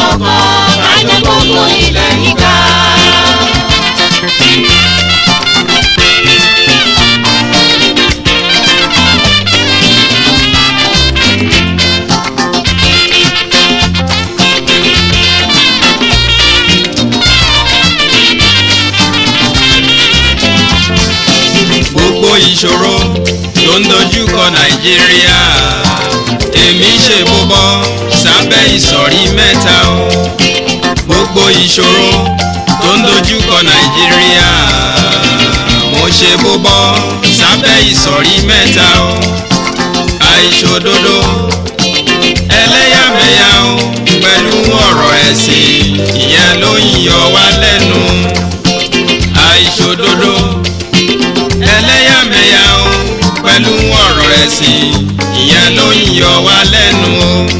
ṣọ̀kan kájọ gbogbo ilẹ̀ yìí ká. gbogbo ìṣòro tó ń dojú kọ nàìjíríà èmi ṣe bóbọ́ sábẹ́ ìsọ̀rí mẹ́ta o gbogbo ìṣòro tó ń dojú kọ nàìjíríà mo ṣe bóbọ́ sábẹ́ ìsọ̀rí mẹ́ta o àìṣòdodo ẹlẹ́yàmẹ̀yà o pẹ̀lú ọ̀rọ̀ ẹ̀sìn ìyẹn ló ń yọ wá lẹ́nu àìṣòdodo ẹlẹ́yàmẹ̀yà o pẹ̀lú ọ̀rọ̀ ẹ̀sìn ìyẹn ló ń yọ wá lẹ́nu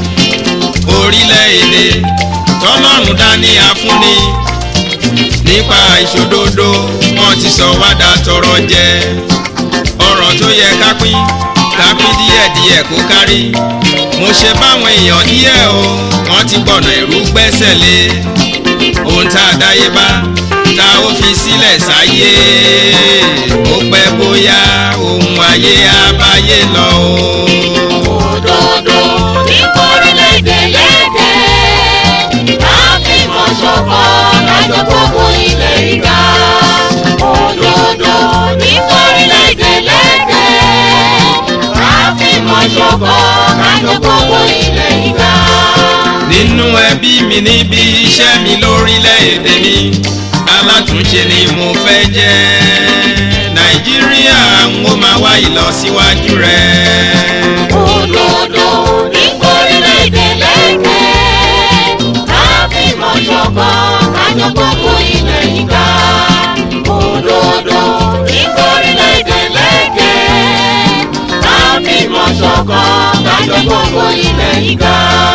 o orílẹ̀-èdè tọ́lọ́run dání afúnni nípa ìṣòdodo wọn ti sọ wá dà tọrọ jẹ ọ̀rọ̀ tó yẹ ká pín ká pín díẹ̀díẹ̀ kó kárí mo ṣe báwọn èèyàn díẹ̀ o wọ́n ti gbọ̀nà ìrú gbẹ́sẹ̀ lé ohun tá a dáyé bá tá ó fi sílẹ̀ sáyé ó pẹ́ bóyá ohun ayé abáyé lọ o. òdodo ní kórìlédè lédè láfìmọ̀ ṣọ̀kan kájọ gbogbo ilẹ̀ yìí ká. òdodo ní kórìlédè lédè láfìmọ̀ ṣọ̀kan kájọ gbogbo ilẹ̀ yìí ká. nínú ẹbí mi níbi iṣẹ́ mi lórílẹ̀‐èdè mi alátúnṣe ni mo fẹ́ jẹ́ nàìjíríà ń ó máa wá ìlọsíwájú rẹ̀. òdodo ní kórìlédè lédè láfìmọ̀ ṣọ̀kan kájọ gbogbo ilẹ̀ yìí ká. òdodo ní kórìlédè lédè láfìmọ̀ ṣọ̀kan kájọ gbogbo ilẹ̀ yìí ká.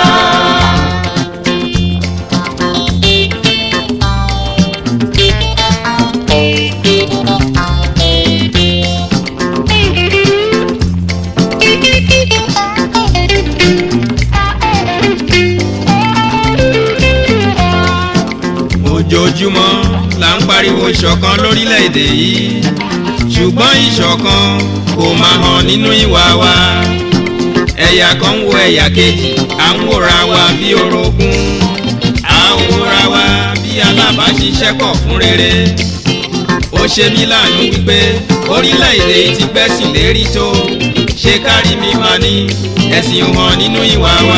ojoojúmọ́ là ń pariwo ìṣọ̀kan lórílẹ̀‐èdè yìí ṣùgbọ́n ìṣọ̀kan kò máa hàn nínú ìwà wa ẹ̀yà kan ń wo ẹ̀yà kejì à ń wòra wa bí orogún à ń wòra wa bí alábàáṣiṣẹ́pọ̀ fún rere ó ṣe mí láàánú wípé orílẹ̀‐èdè yìí ti gbẹ́sìn lérí tó ṣe kárí mi máa ní ẹ̀sìn hàn nínú ìwà wa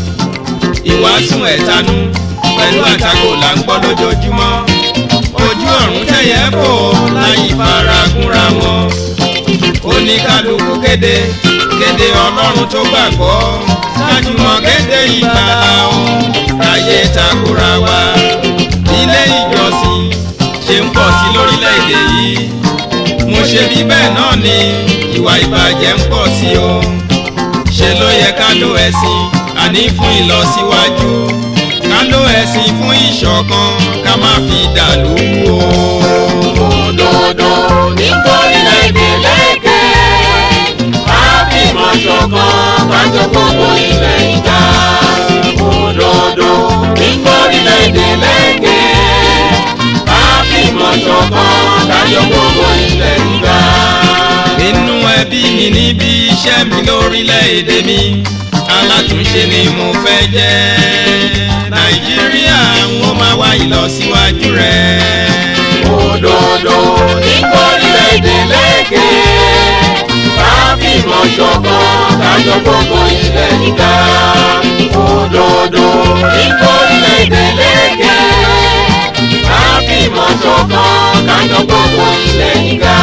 ìwàásùn ẹ̀tanú pẹ̀lú àtakò là ń gbọ́ lójoojúmọ́ ojú ọ̀run tẹ̀yẹ́ bò láyé faragúnra wọn oníkálukú kéde kéde ọlọ́run tó gbàgbọ́ lájúmọ̀ kéde ìgbàlá o láyé takora wa ilé ìjọsìn ṣe ń pọ̀ sí lórílẹ̀‐èdè yìí mo ṣe bí bẹ́ẹ̀ náà ni ìwà ìbàjẹ́ ń pọ̀ sí o ṣe ló yẹ ká lo ẹ̀sìn àní fún ìlọsíwájú ká ló ẹ̀sìn fún ìṣọ̀kan ká má fi dàlú o. òdodo ní kórìlédè lédè láfìmọ̀ ṣọ̀kan kájọ gbogbo ilẹ̀ yìí ká. òdodo ní kórìlédè lédè láfìmọ̀ ṣọ̀kan kájọ gbogbo ilẹ̀ yìí ká. nínú ẹbí mi níbi iṣẹ́ mi lórílẹ̀‐èdè mi alátúnṣe ni mo fẹ́ jẹ́ nàìjíríà ń ó máa wá ìlọsíwájú rẹ̀. òdodo ní kórìlédè lédè láfìmọ̀ ṣọ̀kan kájọ gbogbo ilẹ̀ yìí ká. òdodo ní kórìlédè lédè láfìmọ̀ ṣọ̀kan kájọ gbogbo ilẹ̀ yìí ká.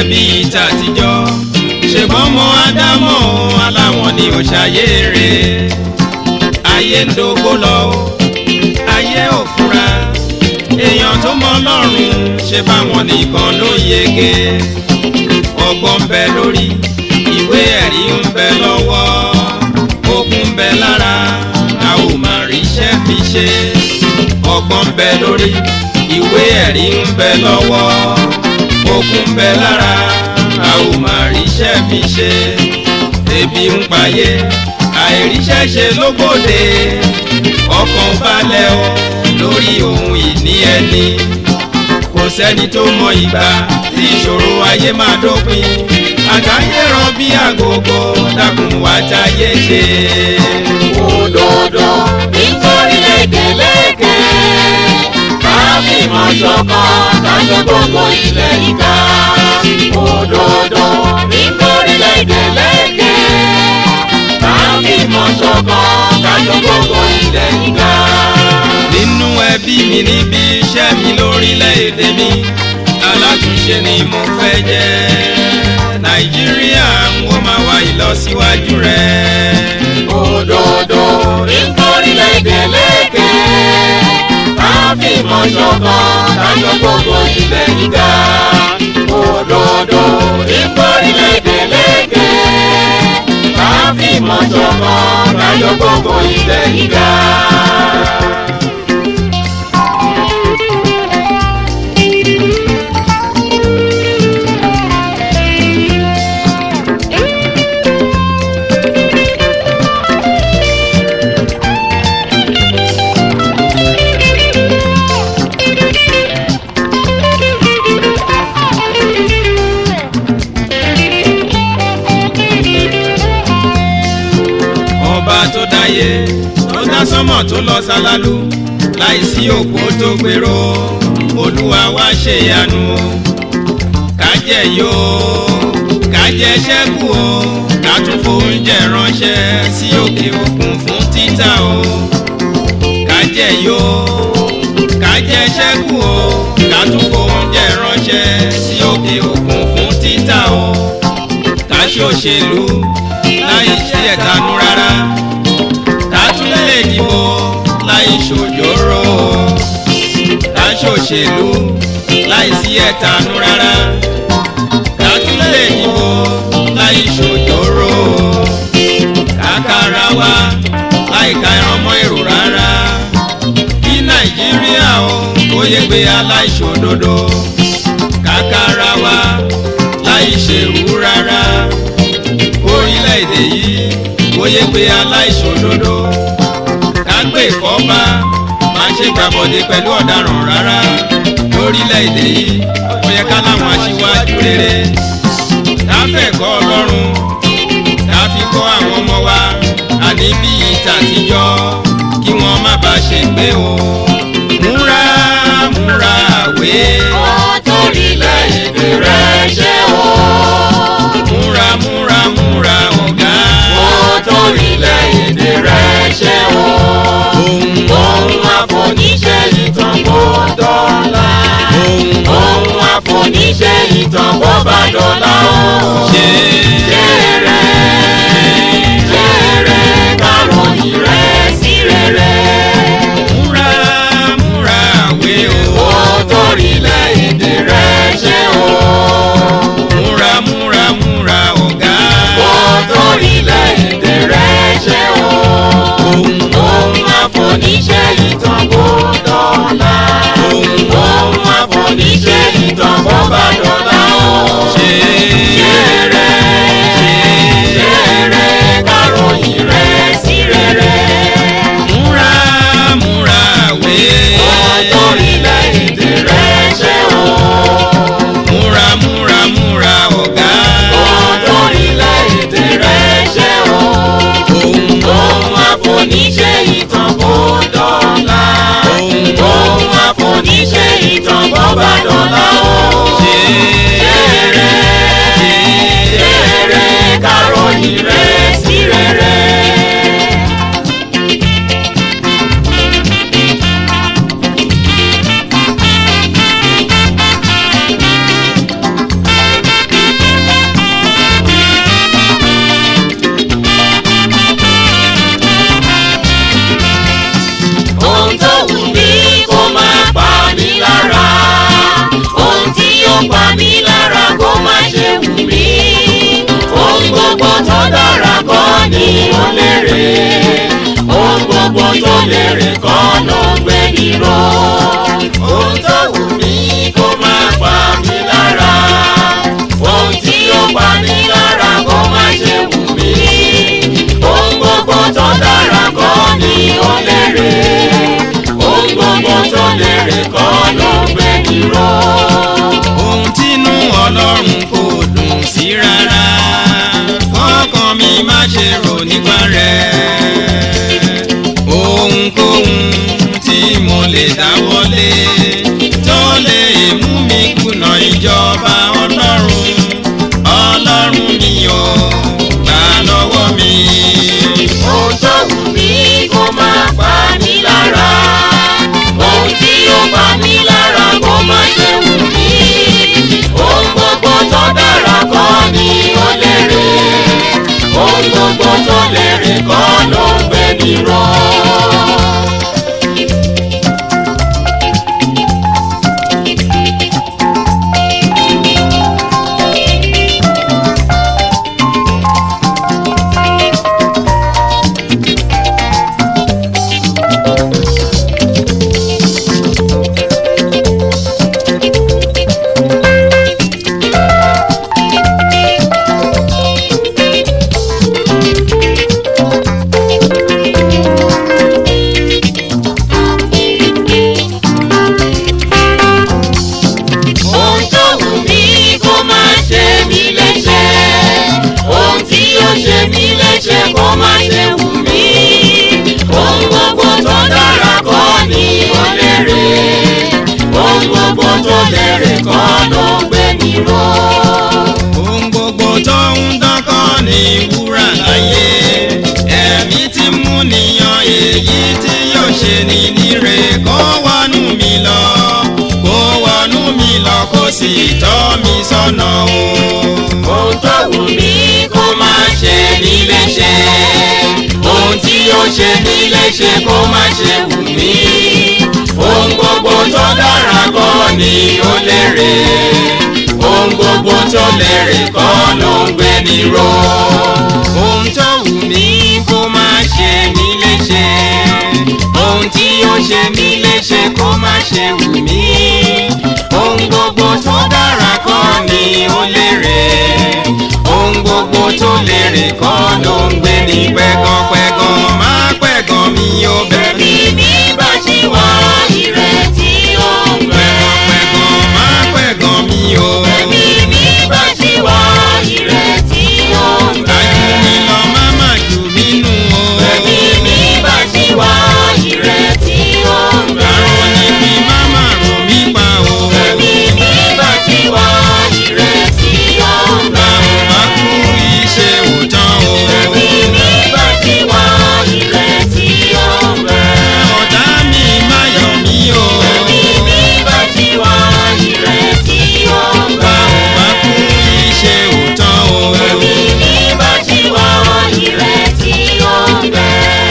bí ìta àtijọ́ ṣèbọn mọ ádámọ̀ aláwọn ni ò ṣàyèrè ayé ń dógbó lọ ayé ò fura èèyàn tó mọ ọlọ́run ṣe báwọn nìkan ló yege ọgbọ́n ń bẹ lórí ìwé ẹ̀rí ń bẹ lọ́wọ́ okun ń bẹ lára a ò mà ríṣẹ́ fi ṣe ọgbọ́n ń bẹ lórí ìwé ẹ̀rí ń bẹ lọ́wọ́ okun ń bẹ lára a ò mà ríṣẹ́ fi ṣe ebi ń payé àìríṣẹ́ ṣe lóbòde ọkàn balẹ̀ o lórí ohun ìní ẹni kò sẹ́ni tó mọ ìgbà tí ìṣòro ayé máa dópin àgbáyé ràn bí àgógó dákun wá táyé ṣe. òdodo nítorí lékeleke káfíìmọ̀ ṣọ̀kan kájọ gbogbo ilẹ̀ ìka òdodo nítorí lékeleke káfíìmọ̀ ṣọ̀kan kájọ gbogbo ilẹ̀ ìka. nínú ẹbí mi níbi iṣẹ́ mi lórílẹ̀‐èdè mi alátúnṣe ni mo fẹ́ jẹ́ nàìjíríà ń wọ́n máa wá ìlọsíwájú rẹ̀. òdodo nítorí lékeleke káfíìmọ̀ ṣọ̀kan kájọ gbogbo ilẹ̀ ìka òdodo nítorí lékeleke káfíìmọ̀ ṣọ̀kan kájọ gbogbo ilẹ̀ ìka. ọba tó dáyé tó dá sánmọ̀ tó lọ sálálú láìsí òpó tó gbèrò olúwa wá ṣe ìyanu o kájẹ yó kájẹ ṣẹ́kù o ká tún fóúnjẹ ránṣẹ́ sí òkè òkun fún títà o kájẹ yó kájẹ ṣẹ́kù o ká tún fóúnjẹ ránṣẹ́ sí òkè òkun fún títà o ká ṣòṣèlú láì ṣe ẹ̀tanú rárá ká tún lè dìbò láì ṣòjóró ká ṣòṣèlú láì sí ẹ̀tanú rárá ká tún lè dìbò láì ṣòjóró ká kára wa láì ka ẹran mọ́ èrò rárá kí nàìjíríà o kó yé gbé aláìṣòdodo ká kára wa láì ṣèrú rárá orílẹ̀-èdè yìí bóyá pé aláìṣòdodo kágbé ìfọ́ba máa ṣe gbàbọ̀dé pẹ̀lú ọ̀daràn rárá lórílẹ̀-èdè yìí ó yẹ ká láwọn aṣíwájú rere káfẹ́kọ̀ọ́ ọlọ́run ká fi kọ́ àwọn ọmọ wa àní bí ìtàtijọ́ kí wọ́n má bàa ṣègbé o múra múra àwé Ọ̀tọ̀rìlẹ̀-èdè rẹ̀ ṣe o. múra múra múra ọ̀gá Ọ̀tọ̀rìlẹ̀-èdè rẹ̀ ṣe o. ohun Ohun àfoníṣe ìtàn kò dọ́là. ohun Ohun àfoníṣe ìtàn kò bá dọ́là o. ṣe Jèrè jèrè káròyìn rẹ̀ sí rere. múra múra àwé o Ọ̀tọ̀rìlẹ̀-èdè rẹ̀ ṣe o. múra múra múra ọ̀gá Ọ̀tọ̀rìlẹ̀-èdè rẹ̀ ṣe o. ohun Ohun àfoníṣe ìtàn kò dọ́là. ohun Ohun àfoníṣe ìtàn kò bá dọ́là o. ṣe tó dára kọ́ ni ó lérè ohun gbogbo tó lérè kọ́ ló ń gbé ní ró. ohun tó wù mí kó má pa mí lára ohun tí ó pa mí lára kó má ṣe wù mí. ohun gbogbo tó dára kọ́ ni ó lérè ohun gbogbo tó lérè kọ́ ló ń gbé ní ró. ohun tínú ọlọ́run kò dùn sí rárá kọ́kàn mi má ṣe rò nípa rẹ̀ ohunkóhun tí mo lè dáwọ́lé tó lè mú mi kùnà ìjọba ọlọ́run ọlọ́run mi ò gbà lọ́wọ́ mi. ohun tó wù mí kó má pa mí lára ohun tí ó pa mí lára kó má ṣe wù mí ohun gbogbo tó dára kọ́ ni ó lérè ohun gbogbo tó lérè kọ́ ló ń gbé mi ró. ohun tó wù mí kó má ṣe mí léṣe ohun tí ó ṣe mí léṣe kó má ṣe wù mí ohun gbogbo tó dára kọ́ ni ó lérè ohun gbogbo tó lérè kọ́ ló ń gbé mi ró. ohun gbogbo tó ń dánkọ́ ní wúrà láyé ẹ̀mí tí mú níyan èyí tí yóò ṣe ní níre kó wọnú mi lọ kó wọnú mi lọ kó sì tọ́ mi sọ́nà o. ohun tó wù mí kó má ṣe mí léṣe ohun tí ó ṣe mí léṣe kó má ṣe wù mí ohun gbogbo tó dára kọ́ ni ó lérè ohun gbogbo tó lérè kọ́ ló ń gbé ní ró. ohun tó wù mí kó má ṣe mí léṣe ohun tí ó ṣe mí léṣe kó má ṣe wù mí ohun gbogbo tó dára kọ́ ni ó lérè ohun gbogbo tó lérè kọ́ ló ń gbé ní pẹ́gànpẹ́gàn má pẹ́gàn mi ò bẹ̀ mí Ẹ̀mí mi bá ṣì wá ìrètí ó ń bẹ. pẹ́gàn má pẹ́gàn mi ò Ẹ̀mí mi bá ṣì wá ìrètí ó ń bẹ. àjù mi lọ má má jù mí nù o. Ẹ̀mí mi bá ṣì wá ìrètí ó ń bẹ. àrùn ni kí má má rò mí pa o. Ẹ̀mí mi bá ṣì wá ìrètí ó ń bẹ. báwo bá kú iṣẹ́ òótọ́ o. Ẹ̀mí mi bá ṣì wá ìrètí ó ń bẹ. ọ̀tá mi má yọ̀ mí o. Ẹ̀mí mi bá ṣì wá ìrètí ó ń bẹ. báwo bá kú iṣẹ́ òótọ́ o. Ẹ̀mí mi bá ṣì wá ìrètí ó ń bẹ.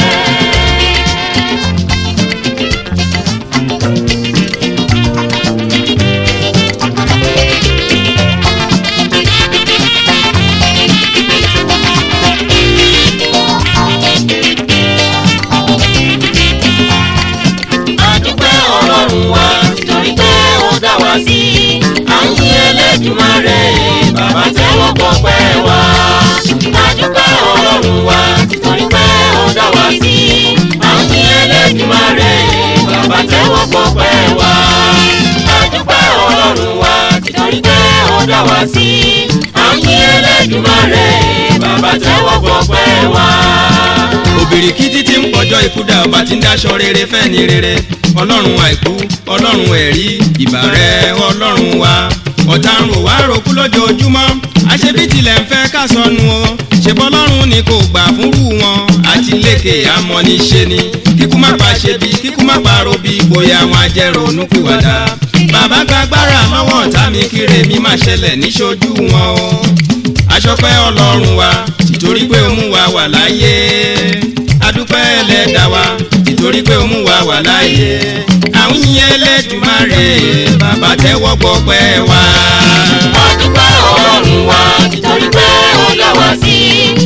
Adúpẹ́ Ọlọ́run wa nítorí pé ó dá wa sí. À ń yìn Ẹlẹ́dùmarè bàbá tẹ́wọ́ gbọpẹ́ wa. Adúpẹ́ Ọlọ́run wa nítorí pé ó dá wa sí. À ń yìn Ẹlẹ́dùmarè bàbá tẹ́wọ́ gbọpẹ́ wa. Adúpẹ́ Ọlọ́run wa nítorí pé ó dá wa sí. À ń yìn Ẹlẹ́dùmarè bàbá tẹ́wọ́ gbọpẹ́ wa. òbìrìkìtì tí ń pọjọ́ ikú dá ọba tí ń dáṣọ rere fẹ́ ni rere ọlọ́run àìkú ọlọ́run ẹ̀rí ìbà rẹ ọlọ́run wa ọ̀tá ń rò wá ròkú lójoojúmọ́ àṣebí tilẹ̀ ń fẹ́ ká sọnù o ṣèbọ́ ọlọ́run ni kò gbà fúnrú wọn àti lékè amọ̀niṣe ni kíkú má pa ṣe bí kíkú má pa ro bí bóyá wọn ajẹ́rònú pìwàdà bàbá gbàgbára lọ́wọ́ ọ̀tá mi kíre mi má ṣẹlẹ̀ níṣojú wọn o aṣọpẹ́ ọlọ́run wa tìtorí pé ó mú wa wà láyé adúpẹ́ ẹlẹ́dàá wa tìtorí pé ó mú wa wà láyé àwọn yìnyín ẹlẹ́dùmarè bàbá tẹ́wọ́ gbọ́pẹ́ wa. Adúpẹ́ Ọlọ́run wa nítorí pé ó dá wa sí.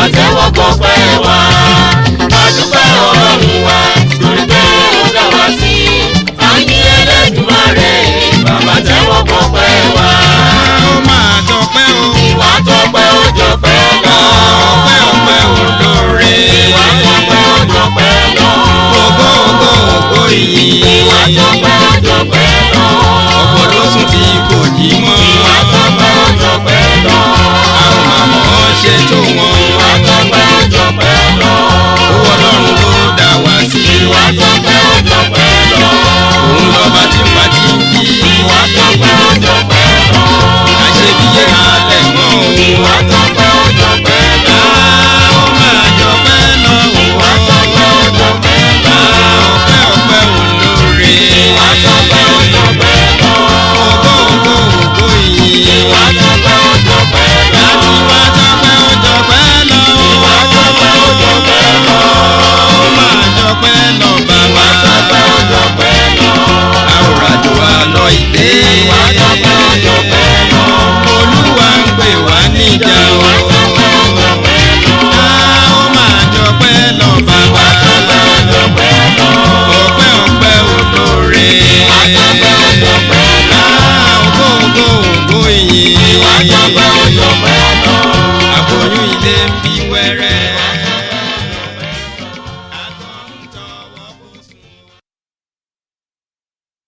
tẹ́wọ́ gbọ́pẹ́ wa.